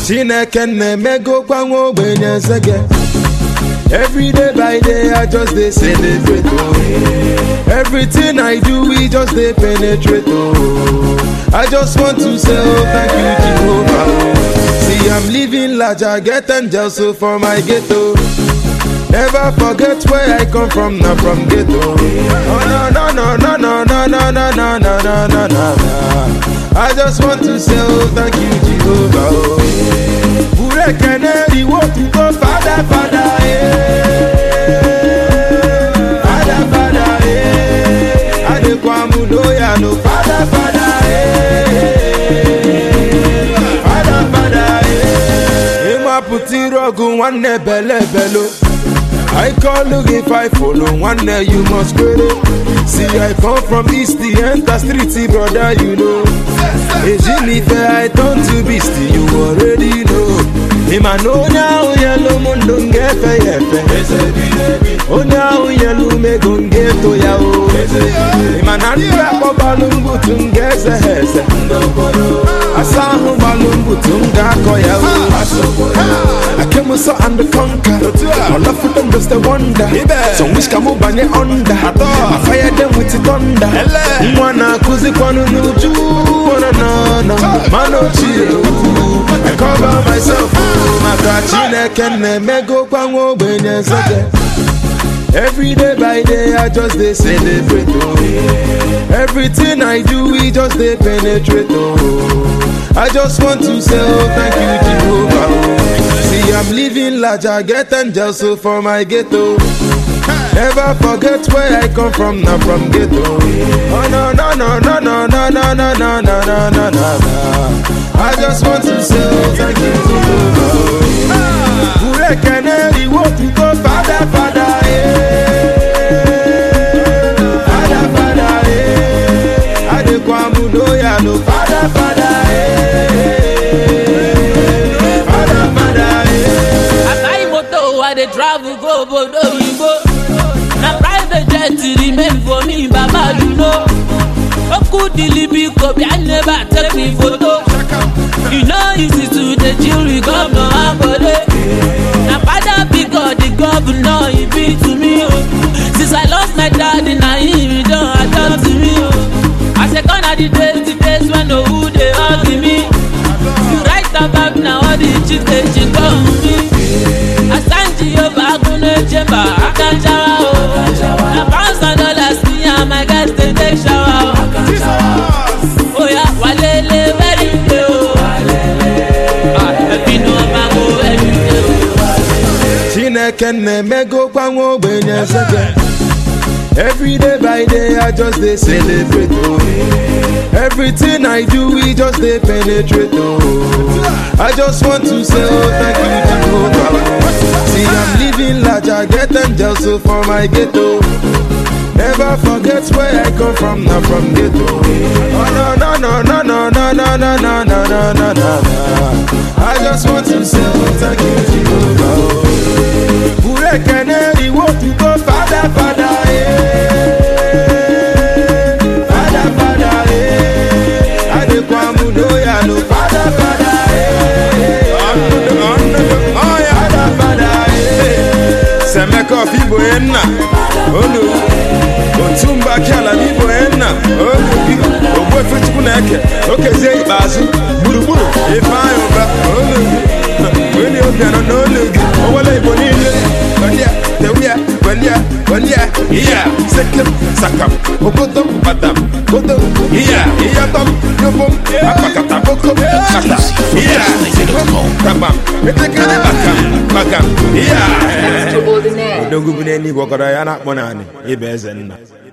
chineke na-emegokwa nwa ogbenye nsege Every day by day, I just dey celebrate. Oh. Everything I do, we just dey penetrate. Oh. I just want to say, oh, thank you, Jehovah. Oh. See, I'm living large, I get angels so for my ghetto. Never forget where I come from, not from ghetto. Oh, no, no, no, no, no, no, no, no, no, no, no, no, no. I just want to say, oh, thank you, Jehovah. Oh. Burekene, iwo tuko, Father, Father, eh. Father, Father, eh. Adekwamu loya, no, Father, Father, eh. Father, Father, eh. Ima puti rogu, nwanne bele belo. I call look if I follow one day you must query. See I come from east the enter street brother you know. Ejinife I turn to beast you already know. Ima no now yellow mundo ngefe yefe. Oh now yellow me gonge to ya o. Ima na nra ko balungu tungeze heze. Asahu balungu tunga ko ya o. I came so and conquer. All of them just a wonder. Some wish come over under. I fire them with the thunder. Mwana kuzi kwanu nuju. Wana na na. Mano chiyo. I cover myself. Maka chineke na-emego kwa nwa ogbenye nsege. Every day by day, I just dey celebrate. Oh. Everything I do, we just dey penetrate. Oh. I just want to say, oh, thank you, Jehovah. Oh. See, I'm living large, I get angels so for my ghetto. Never forget where I come from, not from ghetto. Oh no no no no no no no no no no no no no. I just want to say, oh, thank you, Jehovah. Burekene, iwo tuko, Father, Father, eh. Father, Father, eh. Adekwamu loya, no, Father, Father, eh. Father, Father, eh. I buy motor, I dey travel go obodo oyibo. Na private jet remain for me, Baba you know. Oku dilibi kobi, I never take me photo. You know easy to dey chill with governor Akode. Na father big God, the governor he be to me o. Since I lost my daddy, na him he don adopt me o. I say gone are the days, the days when no who dey hug me. You write about na all the chicks dey chick on me. Asanji Yoba Akunle Chamber, Akanjawa o. Na pounds and dollars me and my guys dey take shower o. Oya walele very day o. Ah, ẹbí ni wọ́n máa ń wo ẹbí day o. Chineke na-emego kwa nwa ogbenye nsege Every day by day I just dey celebrate oh. Everything I do we just dey penetrate oh. I just want to say oh thank you Jehovah oh. See I'm living large I get angels so for my ghetto Never forget where I come from, not from ghetto. Oh no no no no no no no no no no no no no. I just want to say oh, thank you Jehovah. oh. Burekene iwo tuko Father Father eh. Father Father eh. Adekwamu loya no Father Father eh. Father Father eh. Semeko fibo enna olu otumba kiala fibo enna olu bi ogbo efechukwu na-eke okezie ikpeazụ gburugburu ifeanyị ụba olu gị onye obi anọ n'olu gị owele igbo niile gbandia tewia gbandia gbandia iya sekem sakam okodom batam kodom iya iyatom yobom akpakata bokom kata iya sikom kabam etekere bakam bakam iya Extraordinaire. odogwu bụ n'eluigwe ọkọrọ ya na-akpọ naanị ịba eze nna